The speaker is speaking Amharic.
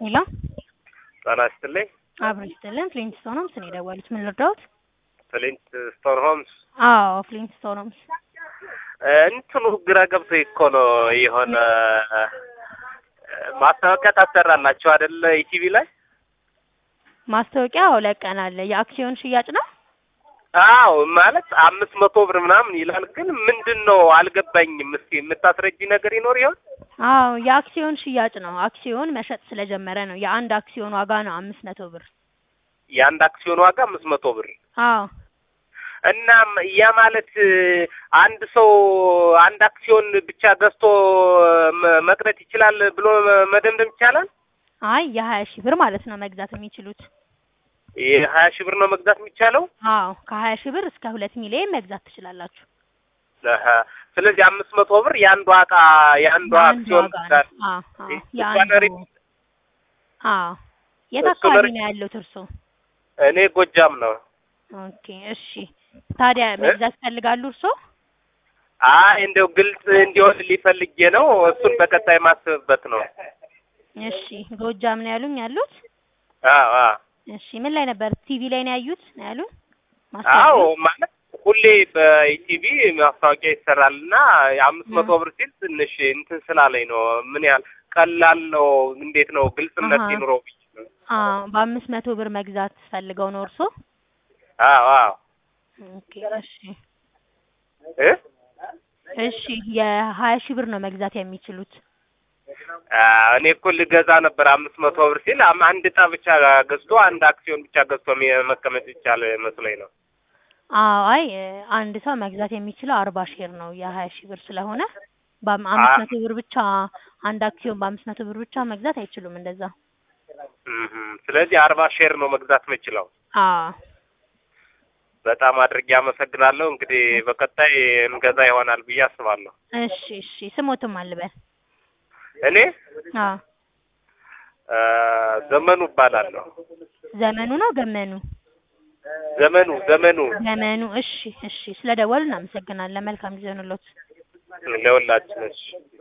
ሄሎ ጤና ይስጥልኝ። አብሮ ይስጥልን። ፍሊንት ስቶን ሆምስ ነው የደወሉት። ምን ልርዳዎት? ፍሊንት ስቶን ሆምስ አዎ ፍሊንት ስቶን ሆምስ። እንትኑ ግራ ገብቶኝ እኮ ነው። የሆነ ማስታወቂያ ታሰራላችሁ አይደለ? ኢቲቪ ላይ ማስታወቂያ አዎ ለቀናል። የአክሲዮን ሽያጭ ነው። አዎ ማለት አምስት መቶ ብር ምናምን ይላል። ግን ምንድን ነው አልገባኝም። እስኪ የምታስረጂ ነገር ይኖር ይሆን? አዎ የአክሲዮን ሽያጭ ነው። አክሲዮን መሸጥ ስለጀመረ ነው። የአንድ አክሲዮን ዋጋ ነው አምስት መቶ ብር። የአንድ አክሲዮን ዋጋ አምስት መቶ ብር አዎ እናም ያ ማለት አንድ ሰው አንድ አክሲዮን ብቻ ገዝቶ መ- መቅረት ይችላል ብሎ መደምደም ይቻላል? አይ የሀያ ሺህ ብር ማለት ነው መግዛት የሚችሉት። የሀያ ሺህ ብር ነው መግዛት የሚቻለው? አዎ ከሀያ ሺህ ብር እስከ ሁለት ሚሊዮን መግዛት ትችላላችሁ። አሀ። ስለዚህ አምስት መቶ ብር የአንዷ እቃ የአንዷ የአንድ አክሲዮን ዋጋ ጋር ነው። አዎ አዎ እሷ የአንዱ ነሪ- አዎ የት እሱ አካባቢ ነሪ- ነው ያለሁት እርሶ? እኔ ጎጃም ነው። ኦኬ እሺ። ታዲያ መግዛት ይፈልጋሉ እርሶ? አይ እንደው ግልጽ እንዲሆን ሊፈልጌ ነው። እሱን በቀጣይ ማስብበት ነው። እሺ ጎጃም ነው ያሉኝ ያሉት? አዎ አዎ እሺ ምን ላይ ነበር? ቲቪ ላይ ነው ያዩት ነው ያሉን? አዎ ማስታወቂያ? ማለት ሁሌ በኢቲቪ ማስታወቂያ ይሰራል እና አምስት መቶ እ። ብር ሲል ትንሽ እንትን ስላለኝ ነው። ምን ያህል ቀላል ነው? እንዴት ነው ግልጽነት አሀ። ይኑረው ብዬ ነው። አዎ በአምስት መቶ ብር መግዛት ፈልገው ነው እርሶ? አዎ አዎ ኦኬ እሺ እ እሺ የሀያ ሺህ ብር ነው መግዛት የሚችሉት። አ፣ እኔ እኮ ልገዛ ነበር አምስት መቶ ብር ሲል አም- አንድ እጣ ብቻ ገዝቶ አንድ አክሲዮን ብቻ ገዝቶ ሚ- መቀመጥ ይቻል መስሎኝ ነው። አዎ አይ አንድ ሰው መግዛት የሚችለው አርባ ሼር ነው የሀያ ሺህ ብር ስለሆነ በአም- አምስት መቶ ብር ብቻ አንድ አክሲዮን በአምስት መቶ ብር ብቻ መግዛት አይችሉም እንደዛ። እምም። ስለዚህ አርባ ሼር ነው መግዛት የምችለው። አዎ በጣም አድርጌ አመሰግናለሁ። እንግዲህ በቀጣይ እንገዛ ይሆናል ብዬ አስባለሁ። እሺ እሺ ስሞትም አልበል። እኔ አዎ አ፣ ዘመኑ እባላለሁ። ዘመኑ ነው ገመኑ? ዘመኑ ዘመኑ ዘመኑ እሺ እሺ ስለደወሉ እናመሰግናለን። መልካም ጊዜ ሆንሎት። ለሁላችን እሺ